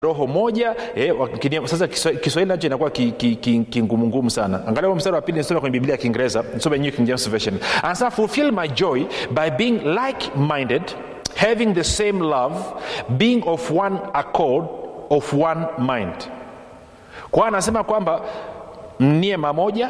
roho moja eh, wakini- sasa Kiswa- kiswahili nacho inakuwa kingumungumu ki, ki, kingumungumu sana angalia huo mstari wa pili nisome kwenye biblia ya kiingereza nisome new king james version anasema fulfill my joy by being like minded having the same love being of one accord of one mind kwa hiyo anasema kwamba mnie mamoja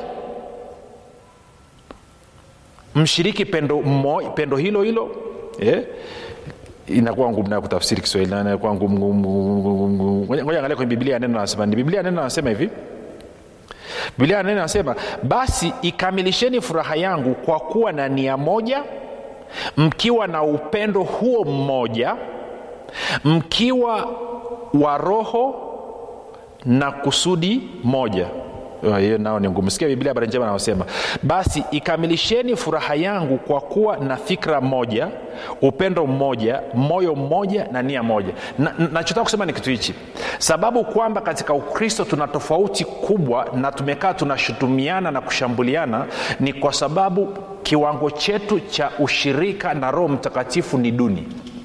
mshiriki pendo, mmo, pendo hilo hilo eh? inakuwa ngumu nayo kutafsiri kiswahili na inakuwa ngumu ngumu, ngumu, ngumu, ngumu. Ngoja- ngoja angalia kwenye biblia ya neno anasema ni biblia ya neno anasema hivi biblia ya neno anasema basi ikamilisheni furaha yangu kwa kuwa na nia moja mkiwa na upendo huo mmoja mkiwa wa roho na kusudi moja Oh, hiyo nao ni ngumu sikia biblia habari njema anasema basi ikamilisheni furaha yangu kwa kuwa na fikra moja upendo mmoja moyo mmoja na nia moja Na- na- nachotaka kusema ni kitu hichi sababu kwamba katika ukristo tuna tofauti kubwa na tumekaa tunashutumiana na kushambuliana ni kwa sababu kiwango chetu cha ushirika na roho mtakatifu ni duni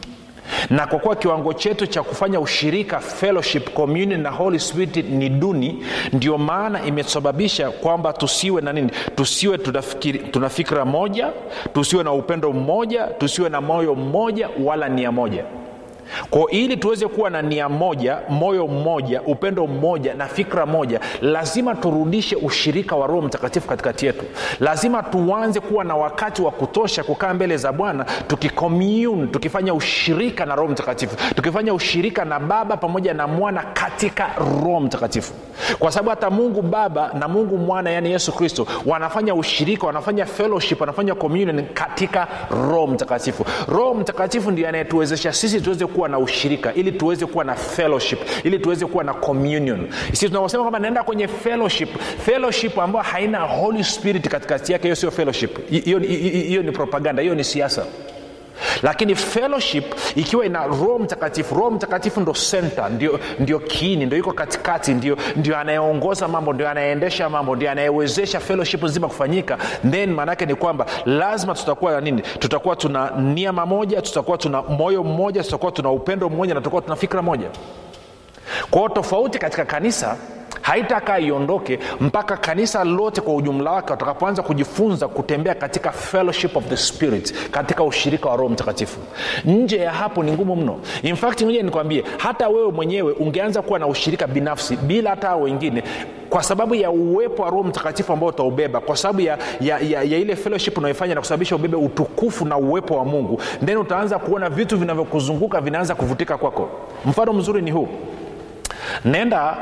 na kwa kuwa kiwango chetu cha kufanya ushirika fellowship communion na holy spirit ni duni ndio maana imesababisha kwamba tusiwe na nini tusiwe tunafikiri- tuna fikira moja tusiwe na upendo mmoja tusiwe na moyo mmoja wala nia moja kwa ili tuweze kuwa na nia moja moyo mmoja upendo mmoja na fikra moja lazima turudishe ushirika wa roho mtakatifu katikati yetu lazima tuanze kuwa na wakati wa kutosha kukaa mbele za bwana tukicommune tukifanya ushirika na roho mtakatifu tukifanya ushirika na baba pamoja na mwana katika roho mtakatifu kwa sababu hata mungu baba na mungu mwana yaani yesu kristo wanafanya ushirika wanafanya fellowship wanafanya communion katika roho mtakatifu roho mtakatifu ndio anayetuwezesha sisi tuweze kuwa na ushirika ili tuweze kuwa na fellowship ili tuweze kuwa na communion sisi tunaposema kwamba naenda kwenye fellowship fellowship ambayo haina holy spirit katikati yake hiyo sio fellowship hiyo hiyo- hiyo ni propaganda hiyo ni siasa lakini fellowship ikiwa ina roho mtakatifu roho mtakatifu ndo center ndio, ndio kiini ndio iko katikati ndio, ndio anayeongoza mambo ndio anayeendesha mambo ndio anayewezesha fellowship nzima kufanyika then maanaake ni kwamba lazima tutakuwa na nini tutakuwa tuna nia mamoja tutakuwa tuna moyo mmoja tutakuwa tuna upendo mmoja na tutakuwa tuna fikra moja kwa hiyo tofauti katika kanisa haitakaa iondoke mpaka kanisa lote kwa ujumla wake watakapoanza kujifunza kutembea katika fellowship of the spirit katika ushirika wa roho mtakatifu nje ya hapo ni ngumu mno in fact ngoja nikwambie hata wewe mwenyewe ungeanza kuwa na ushirika binafsi bila hata hao wengine kwa sababu ya uwepo wa roho mtakatifu ambao utaubeba kwa sababu ya, ya, ya, ya ile fellowship unaoifanya na kusababisha ubebe utukufu na uwepo wa mungu then utaanza kuona vitu vinavyokuzunguka vinaanza kuvutika kwako mfano mzuri ni huu nenda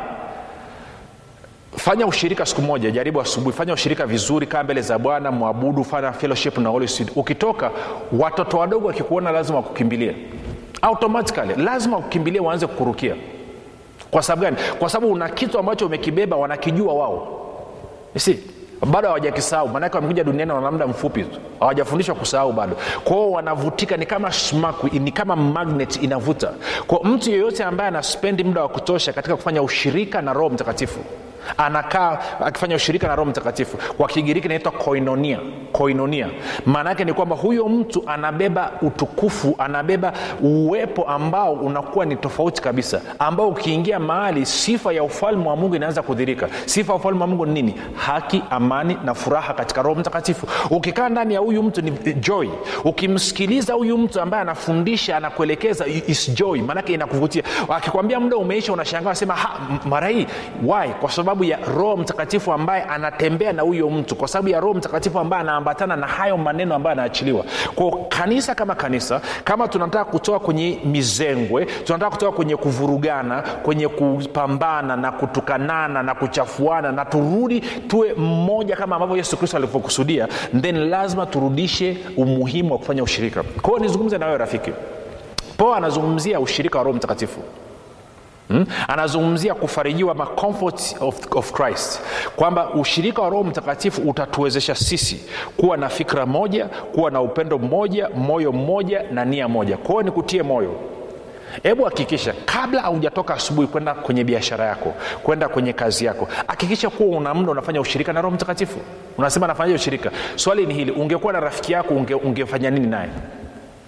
fanya ushirika siku moja jaribu asubuhi fanya ushirika vizuri kaa mbele za bwana mwabudu fanya fellowship na Holy Spirit. ukitoka watoto wadogo wakikuona lazima wakukimbilie automatically lazima wakukimbilie waanze kukurukia kwa sababu gani kwa sababu una kitu ambacho umekibeba wanakijua wao si bado hawajakisahau maanake wamekuja duniani wana muda mfupi tu hawajafundishwa kusahau bado kwao wanavutika ni kama smaku ni kama magnet inavuta kwa mtu yeyote ambaye anaspendi muda wa kutosha katika kufanya ushirika na roho mtakatifu anakaa akifanya ushirika na roho mtakatifu kwa kigiriki inaitwa koinonia koinonia maana yake ni kwamba huyo mtu anabeba utukufu anabeba uwepo ambao unakuwa ni tofauti kabisa ambao ukiingia mahali sifa ya ufalme wa mungu inaanza kudhirika sifa ya ufalme wa mungu ni nini haki amani na furaha katika roho mtakatifu ukikaa ndani ya huyu mtu ni joy ukimsikiliza huyu mtu ambaye anafundisha anakuelekeza is joy maanake inakuvutia akikwambia muda umeisha unashangaa sema mara hii why kwa sababu ya roho mtakatifu ambaye anatembea na huyo mtu kwa sababu ya roho mtakatifu ambaye anaambatana na hayo maneno ambayo anaachiliwa kwao kanisa kama kanisa kama tunataka kutoka kwenye mizengwe tunataka kutoka kwenye kuvurugana kwenye kupambana na kutukanana na kuchafuana na turudi tuwe mmoja kama ambavyo yesu kristo alivyokusudia then lazima turudishe umuhimu wa kufanya ushirika kwao nizungumze na wewe rafiki po anazungumzia ushirika wa roho mtakatifu Hmm? anazungumzia kufarijiwa ma comfort of, of christ kwamba ushirika wa roho mtakatifu utatuwezesha sisi kuwa na fikra moja kuwa na upendo mmoja moyo mmoja na nia moja kwao ni kutie moyo hebu hakikisha kabla haujatoka asubuhi kwenda kwenye biashara yako kwenda kwenye kazi yako hakikisha kuwa una mda unafanya ushirika na roho mtakatifu unasema nafanyaje ushirika swali ni hili ungekuwa na rafiki yako unge, ungefanya nini naye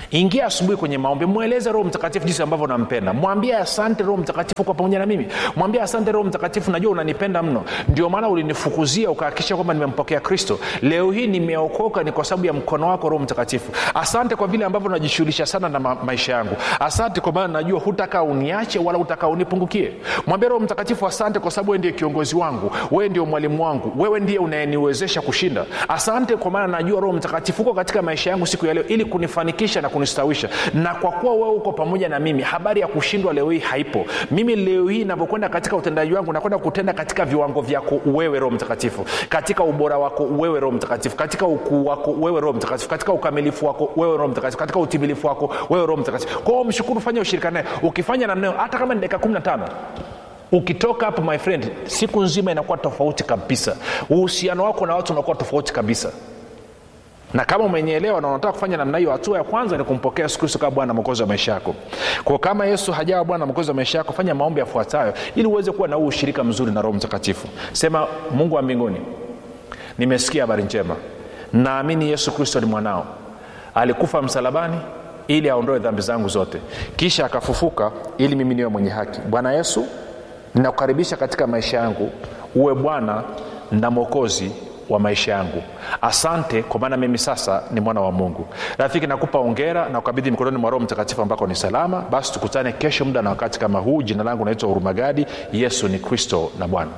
ingia asubuhi kwenye maombi mweleze roho mtakatifu jinsi ambavyo nampenda mwambie asante roho mtakatifu kwa pamoja na mimi mwambie asante roho mtakatifu najua unanipenda mno ndio maana ulinifukuzia ukahakikisha kwamba nimempokea kristo leo hii nimeokoka ni kwa sababu ya mkono wako roho mtakatifu asante kwa vile ambavyo najishughulisha sana na ma- maisha yangu asante kwa maana najua hutakaa uniache wala hutakaa unipungukie mwambie roho mtakatifu asante kwa sababu wewe ndiye kiongozi wangu wewe ndio mwalimu wangu wewe ndiye unayeniwezesha kushinda asante kwa maana najua roho mtakatifu uko katika maisha yangu siku ya leo ili kunifanikisha na kunistawisha na kwa kuwa wewe uko pamoja na mimi habari ya kushindwa leo hii haipo mimi leo hii navyokwenda katika utendaji wangu nakwenda kutenda katika viwango vyako wewe roho mtakatifu katika ubora wako wewe roho mtakatifu katika ukuu wako wewe roho mtakatifu katika ukamilifu wako wewe roho mtakatifu katika utimilifu wako wewe roho mtakatifu kwao mshukuru fanya ushirika naye ukifanya namna hiyo hata kama ni dakika kumi na tano ukitoka hapo my friend siku nzima inakuwa tofauti kabisa uhusiano wako na watu unakuwa tofauti kabisa na kama umenyeelewa na unataka kufanya namna hiyo hatua ya kwanza ni kumpokea yesu kristo kama bwana mwokozi wa maisha yako kwa kama yesu hajawa bwana mwokozi wa maisha yako fanya maombi yafuatayo ili uweze kuwa na huu ushirika mzuri na roho mtakatifu sema mungu wa mbinguni nimesikia habari njema naamini yesu kristo ni mwanao alikufa msalabani ili aondoe dhambi zangu zote kisha akafufuka ili mimi niwe mwenye haki bwana yesu ninakukaribisha katika maisha yangu uwe bwana na mwokozi wa maisha yangu asante kwa maana mimi sasa ni mwana wa mungu rafiki nakupa ongera na ukabidhi mikononi mwa roho mtakatifu ambako ni salama basi tukutane kesho muda na wakati kama huu jina langu naitwa hurumagadi yesu ni kristo na bwana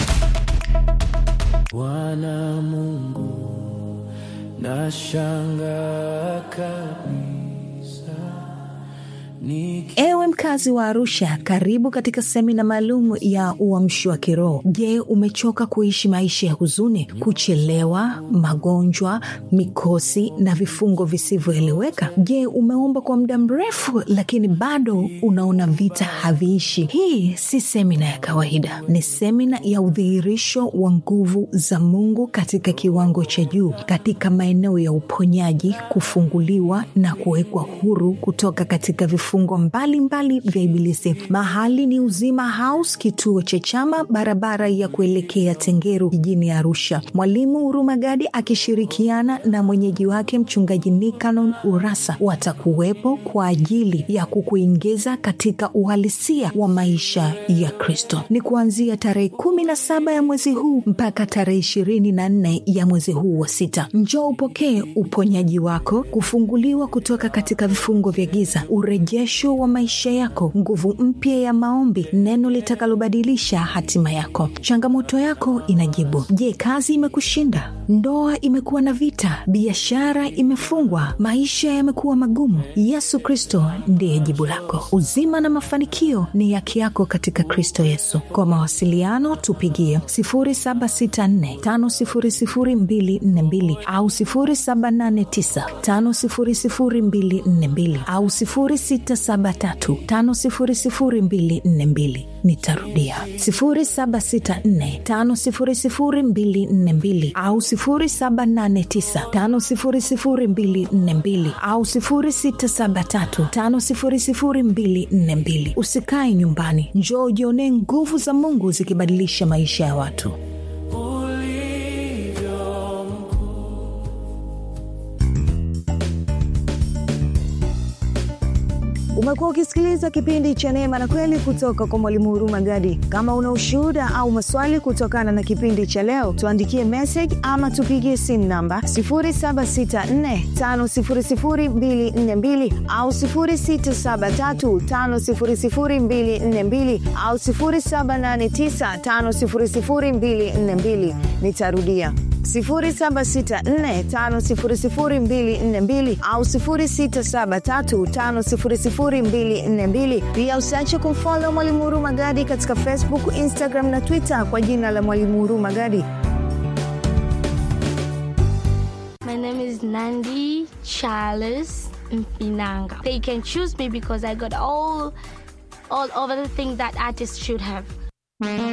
bwana mungu nashanga kabisa Niki ewe mkazi wa arusha karibu katika semina maalum ya uamshi wa kiroho je umechoka kuishi maisha ya huzuni kuchelewa magonjwa mikosi na vifungo visivyoeleweka je umeomba kwa muda mrefu lakini bado unaona vita haviishi hii si semina ya kawaida ni semina ya udhihirisho wa nguvu za mungu katika kiwango cha juu katika maeneo ya uponyaji kufunguliwa na kuwekwa huru kutoka katika vifungo mbalimbali vya ibilisi mahali ni uzima house kituo cha chama barabara ya kuelekea tengeru jijini arusha mwalimu hurumagadi akishirikiana na mwenyeji wake mchungaji nikanon urasa watakuwepo kwa ajili ya kukuingiza katika uhalisia wa maisha ya kristo ni kuanzia tarehe kumi na saba ya mwezi huu mpaka tarehe ishirini na nne ya mwezi huu wa sita njoo upokee uponyaji wako kufunguliwa kutoka katika vifungo vya giza urejesho wa maisha yako nguvu mpya ya maombi neno litakalobadilisha hatima yako changamoto yako inajibu je kazi imekushinda ndoa imekuwa na vita biashara imefungwa maisha yamekuwa magumu yesu kristo ndiye jibu lako uzima na mafanikio ni yake yako katika kristo yesu kwa mawasiliano tupigie 764500242 au 789500242 au 673500242 nitarudia 764500242 au 789500242 au 673500242 usikae nyumbani njoo ujionee nguvu za mungu zikibadilisha maisha ya watu ulivyo mkuu umekuwa ukisikiliza kipindi cha neema na kweli kutoka kwa mwalimu huruma gadi kama una ushuhuda au maswali kutokana na kipindi cha leo tuandikie message ama tupigie simu namba 7645242 au 6735242 au 7895242 nitarudia 764500242 au 673500242 pia usiache kumfolo mwalimu huru magadi katika facebook instagram na twitter kwa jina la mwalimu huru magadi My name is Nandi Charles Mpinanga. They can choose me because I got all all over the things that artists should have.